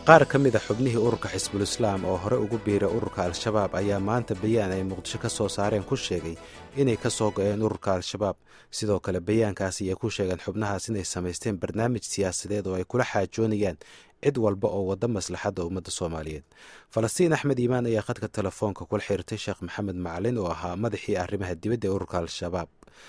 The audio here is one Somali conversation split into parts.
qaar ka mid a xubnihii ururka xisbulislaam oo hore ugu biiray ururka al-shabaab ayaa maanta bayaan ay muqdisho ka soo saareen ku sheegay inay ka soo go-een ururka al-shabaab sidoo kale bayaankaas ayay ku sheegeen xubnahaas inay samaysteen barnaamij siyaasadeed oo ay kula xaajoonayaan cid walba oo wadda maslaxadda ummadda soomaaliyeed falastiin axmed iimaan ayaa khadka telefoonka kula xiriirtay sheekh maxamed macalin oo ahaa madaxii arrimaha dibadda ee ururka al-shabaab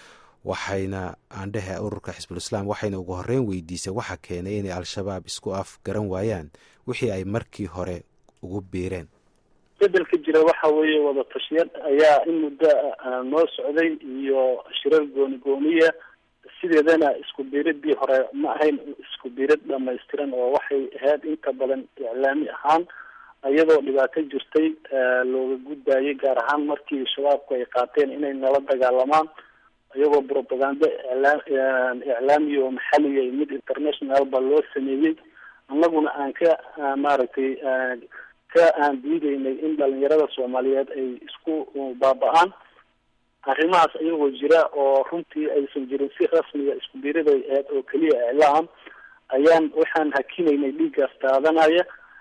waxayna aandhehe ururka xisbulislaam waxayna ugu horreyn weydiisay waxa keenay inay al-shabaab isku af garan waayaan wixii ay markii hore ugu biireen bedelka jira waxa weeye wada tashyad ayaa in muddo noo socday iyo shirar gooni gooniya sideedana isku biiradii hore ma ahayn isku biirad dhamaystiran oo waxay ahayd inta badan iclaami ahaan iyadoo dhibaato jirtay looga gudbayay gaar ahaan markii shabaabku ay qaateen inay nala dagaalamaan iyagoo propaganda iclaamiya oo maxaliya iyo mid international ba loo sameeyey annaguna aan ka maaragtay ka aan diideynay in dhalinyarada soomaaliyeed ay isku baaba-aan arrimahaas iyagoo jira oo runtii aysan jirin si rasmiga isku biiraday aheyd oo keliya iclaam ayaan waxaan hakinaynay dhiiggaas taadanaya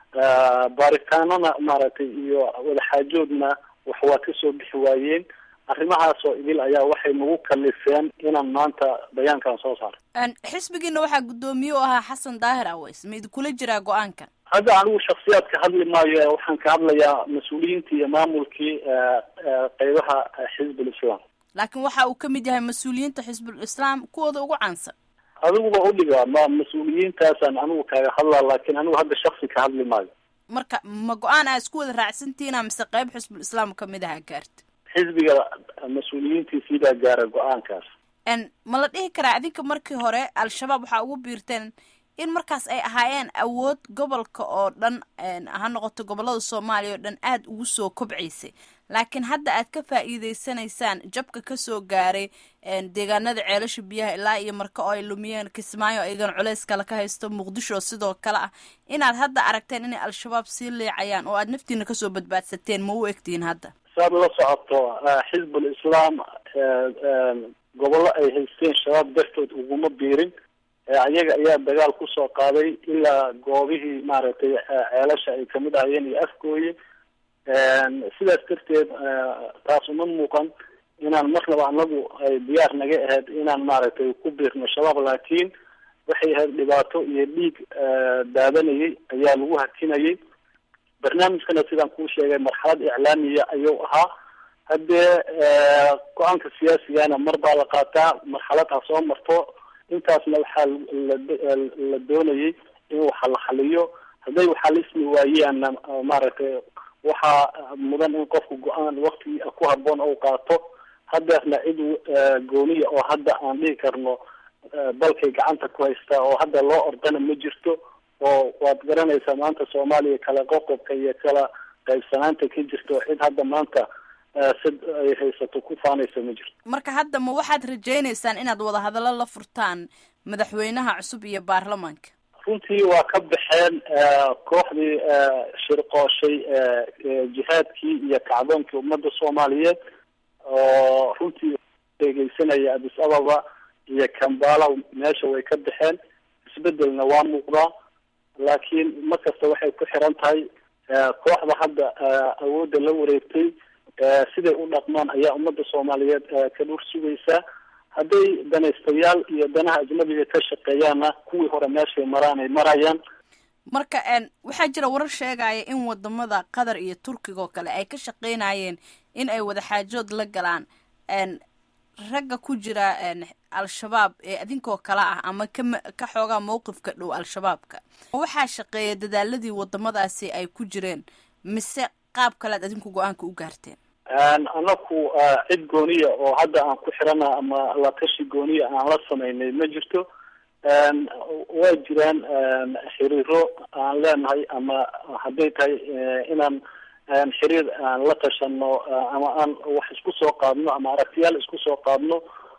baaritaanana maaragtay iyo wadaxaajoodna wax waa kasoo bixi waayeen arrimahaasoo idil ayaa waxay nagu kalifeen inaan maanta bayaankan soo saaro xisbigiina waxaa guddoomiye u ahaa xasan daahir aweys ma idinkula jiraa go-aankan hadda anigu shaksiyaad ka hadli maayo waxaan ka hadlayaa mas-uuliyiintii iyo maamulkii qeybaha xizbul islaam laakiin waxa uu kamid yahay mas-uuliyiinta xisbul islaam kuwooda ugu caansan adiguba udhiga ma mas-uuliyiintaasaan anigu kaaga hadlaa laakiin anigu hadda shaksi ka hadli maayo marka ma go-aan aa isku wada raacsantihiina mise qeyb xisbul islaam kamid aha gaarta xisbiga mas-uuliyiintiisii baa gaara go-aankaas ma la dhihi karaa idinka markii hore al-shabaab waxaa ugu biirteen in markaas ay ahaayeen awood gobolka oo dhan ha noqoto gobolada soomaaliya oo dhan aada ugu soo kobcaysay laakiin hadda aad ka faa'iideysanaysaan jabka kasoo gaaray deegaanada ceelasha biyaha ilaa iyo marka oo ay lumiyeen kismaayo aygan culeys kale ka haysto muqdisho sidoo kale ah inaad hadda aragteen inay al-shabaab sii liicayaan oo aad naftiina kasoo badbaadsateen ma u egtihiin hadda saad la socoto xizbul islaam gobollo ay haysteen shabaab dartood uguma biirin ayaga ayaa dagaal kusoo qaaday ilaa goobihii maaragtay ceelasha ay kamid ahayeen iyo afgooye sidaas darteed taas uma muuqan inaan marnaba anagu ay diyaar naga ahayd inaan maaragtay ku biirno shabaab laakiin waxay ahayd dhibaato iyo dhiig daadanayay ayaa lagu hakinayay barnaamijkana sidaan kuu sheegay marxalad iclaamiya ayuu ahaa haddee go-aanka siyaasigana mar baa la qaataa marxalad ha soo marto intaasna waxaa la doonayay in waxa la xaliyo hadday waxalismi waayaanna maaragtay waxaa mudan in qofku go-aan wakti ku haboon ou qaato hadeerna cid gooniya oo hadda aan dhihi karno dalkay gacanta ku haystaa oo hadda loo ordana ma jirto oo waad garanaysaa maanta soomaaliya kala qoqobka iyo kala qaybsanaanta ka jirta oo cid hadda maanta sid ay haysato ku faanaysa ma jirto marka hadda ma waxaad rajaynaysaan inaad wadahadallo la furtaan madaxweynaha cusub iyo baarlamaanka runtii waa ka baxeen kooxdii shirqooshay jihaadkii iyo kacdoonkii ummadda soomaaliyeed oo runtii eegeysanaya addis ababa iyo kambala meesha way ka baxeen isbedelna waa muuqdaa laakiin mar kasta waxay ku xiran tahay kooxda hadda awoodda la wareegtay siday u dhaqmaan ayaa ummadda soomaaliyeed ka dhur sugaysaa hadday danaystayaal iyo danaha ajnabiga ka shaqeeyaanna kuwii hore meeshay maraan ay marayaan marka waxaa jira warar sheegaya in wadamada qatar iyo turkiga oo kale ay ka shaqeynayeen in ay wadaxaajood la galaan ragga ku jira al-shabaab ee idinkoo kale ah ama kama ka xoogaa mawqifka dhow al-shabaabka waxaa shaqeeya dadaaladii wadamadaasi ay ku jireen mise qaab kale ad adinku go-aanka u gaarteen anaku cid gooniya oo hadda aan ku xirana ama la tashi gooniya aan la samaynay ma jirto waa jiraan xiriiro aan leenahay ama hadday tahay inaan xiriir aan la tashano ama aan wax isku soo qaadno ama aragtiyaal isku soo qaadno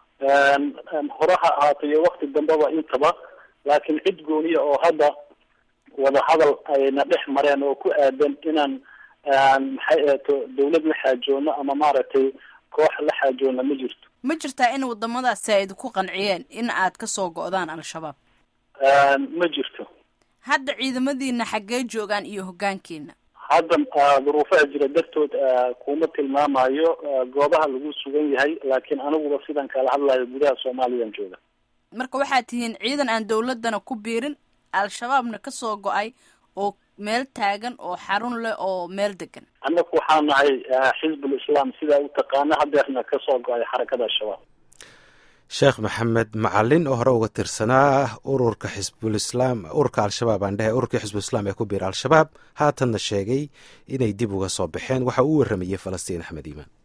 hore ha ahaato iyo wakti dambeba intaba laakiin cid gooniya oo hadda wadahadal ayna dhex mareen oo ku aadan inaan maxay ahato dawlad la xaajoono ama maaragtay koox la xaajoona ma jirto ma jirtaa in wadamadaasi ay idinku qanciyeen in aad kasoo go-daan al-shabaab ma jirto hadda ciidamadiina xaggee joogaan iyo hoggaankiina hadda duruufaha jira dartood kuma tilmaamayo goobaha lagu sugan yahay laakiin aniguba sidan kala hadlayo gudaha soomaaliyaan jooga marka waxaad tihiin ciidan aan dawladana ku biirin al-shabaabna kasoo go-ay oo meel taagan oo xarun leh oo meel degan annaku waxaa nahay xisbul islaam sidaa u taqaana hadeerna kasoo go-ay xarakada al-shabaab sheekh maxamed macalin oo hore uga tirsanaa ururka xisbulislaam ururka al-shabaab aan dhehe ururkii xisbulislaam ee ku biira al-shabaab haatanna sheegay inay dib uga soo baxeen waxa uu warramayey falastiin axmed iimaan